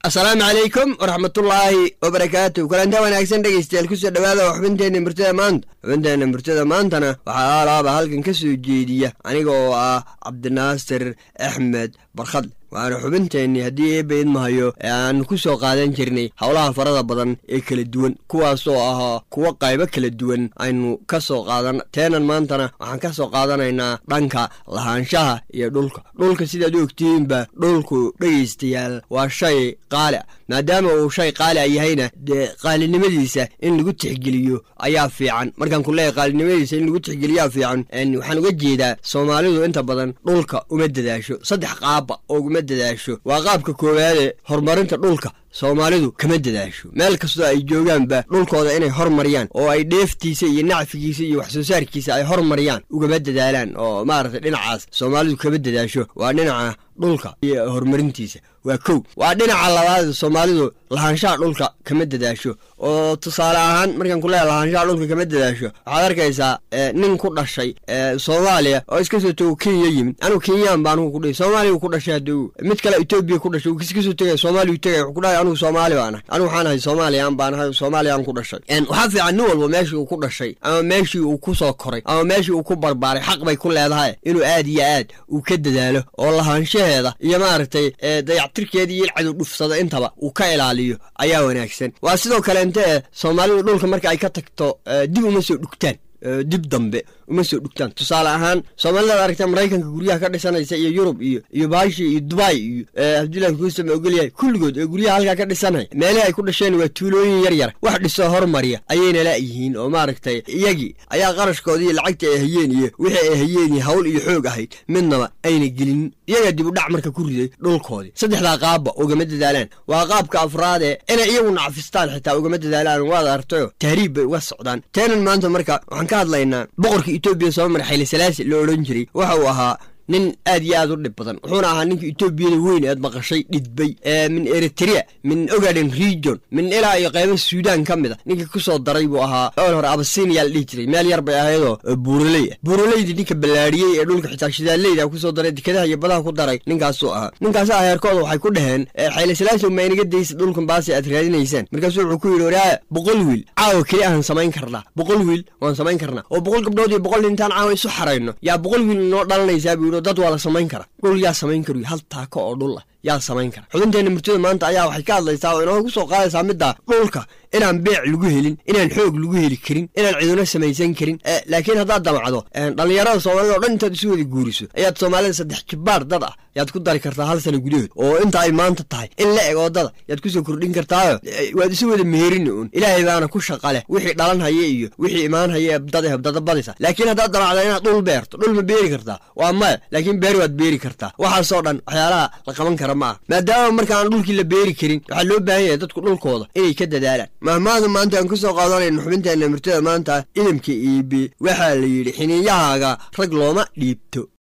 asalaamu calaykum waraxmatullaahi wabarakaatu kulanta wanaagsan dhegeystayaal kusoo dhawaada waa xubinteenna murtada maanta xubinteenna murtada maantana waxaa alaaba halkan ka soo jeediya aniga oo ah cabdinaasir axmed barkhadle waana xubinteennii haddii eebba idmahayo ee aanu ku soo qaadan jirnay howlaha farada badan ee kala duwan kuwaasoo ahaa kuwo qaybo kala duwan aynu ka soo qaadan teenan maantana waxaan ka soo qaadanaynaa dhanka lahaanshaha iyo dhulka dhulka sidaad u ogtihiinba dhulku dhegaystayaal waa shay qaali a maadaama uu shay qaali a yahayna dee qaalinimadiisa in lagu tixgeliyo ayaa fiican markaan ku leeyahy qaalinimadiisa in lagu tixgeliyaa fiican waxaan uga jeedaa soomaalidu inta badan dhulka uma dadaasho saddex qaaba oo uma dadaasho waa qaabka koowaade horumarinta dhulka soomaalidu kama dadaasho meel kastoo ay joogaanba dhulkooda inay hormariyaan oo ay dheeftiisa iyo nacfigiisa iyo wax soo saarkiisa ay hormariyaan ugama dadaalaan oo maaragtay dhinacaas soomaalidu kama dadaasho waa dhinaca dhulka iyo horumarintiisa waa kow waa dhinaca labaad soomaalidu lahaanshaha dhulka kama dadaasho oo tusaale ahaan markaan kuleeya lahaanshaha dhulka kama dadaasho waxaad arkaysaa nin ku dhashay soomaaliya oo iska soo tago kenya yimid anugu kenyaan ba anugu kudhihi soomaaliya ku dhashay haduu mid kale etoobiya ku dhashay iska soo tegaya soomaaliya tegaya wuxuu kudhahay anugu soomaali baan ahay anugu waxaan ahay soomaaliyaan baan ahay soomaaliyaan ku dhashay waxaa fiican nin walba meeshii uu ku dhashay ama meeshii uu ku soo koray ama meeshii uu ku barbaaray xaq bay ku leedahay inuu aad iyo aad uu ka dadaalo oo lahaanshaheeda iyo maaragtay dayactirkeeda iyo ilcadu dhufsada intaba uu ka ilaaliyo ayaa wanaagsan waa sidoo kale inte soomaalidu dhulka marka ay ka tagto dib uma soo dhugtaan dib dambe uma soo dhugtaan tusaale ahaan soomaalida ad aragta maraykanka guryaha ka dhisanaysa iyo yurub iyo iyo baashi iyo dubai iyo cabdullahi kuusama ogolyahay kulligood ee guryaha halkaa ka dhisanaya meelihii ay ku dhasheen waa tuulooyin yar yar wax dhisoo hormariya ayayna laayihiin oo maaragtay iyagii ayaa qarashkoodii iyo lacagta ay hayeen iyo wixii ay hayeen iyo hawl iyo xoog ahayd midnaba ayna gelin iyagaa dib u dhac marka ku riday dhulkoodii saddexdaa qaabba ugama dadaalaan waa qaabka afraadee inay iyagu nacfistaan xitaa ugama dadaalaan waad artayo tahriib bay uga socdaan teenan maanta marka waxaan ka hadlaynaa boqorka etoobiya soo mara xayli salaasi la odhan jiray waxa uu ahaa nin aad iyo aad u dhib badan wuxuuna ahaa ninka etoobiyada weyn eed maqashay dhidbay min eritrea min ogaden region min ilaa iyo qaybo suudaan ka mid a ninka ku soo daray buu ahaa ool hore abasiiniyaa la dhihi jiray meel yar bay ahaydoo buuraley ah buuraleydii ninka ballaadhiyey ee dhulka xitaa shidaaleyda kusoo daray dekadaha iyo badaha ku daray ninkaasuu ahaa ninkaasa heerkooda waxay ku dhaheen xayli salaasi ma inaga daysa dhulkan baasi aad raadinaysaan markaasuu wuxuu ku yidhi waraaya boqol wiil caawa keli ahan samayn karnaa boqol wiil waan samayn karnaa oo boqol gabdhood iyo boqol intaan caawa isu xarayno yaa boqol wiil noo dhalanaysaa buu yidhi dad waa la samayn kara dhul yaa samayn karuy hal taako oo dhul ah yaa samayn kara xubinteenna murtada maanta ayaa waxay ka hadlaysaa oo inoogu soo qaadaysaa middaa dhulka inaan beec lagu helin inaan xoog lagu heli karin inaan ciduna samaysan karin laakiin haddaad damacdo dhallinyarada soomaalida o dhan intaad isu wada guuriso ayaad soomaalida saddex jibbaar dad ah yaad ku dari kartaa hal sana gudahood oo inta ay maanta tahay in la eg oodada yaad kusoo kordhin kartaayo waad isu wada meherini uun ilaahay baana ku shaqa leh wixii dhalan haya iyo wixii imaan haya dad hebdada badisa laakiin haddaad damacdo inaad dhul beerto dhul ma beeri kartaa waa maya laakiin beer waad beeri kartaa waxaasoo dhan waxyaalaha la qaban kara ma ah maadaama marka aan dhulkii la beeri karin waxaa loo baahan yahay dadku dhulkooda inay ka dadaalaan mahmaada maanta aan ku soo qaadanayno xubinteenna murtada maanta idamka iibi waxaa la yidhi xiniiyahaaga rag looma dhiibto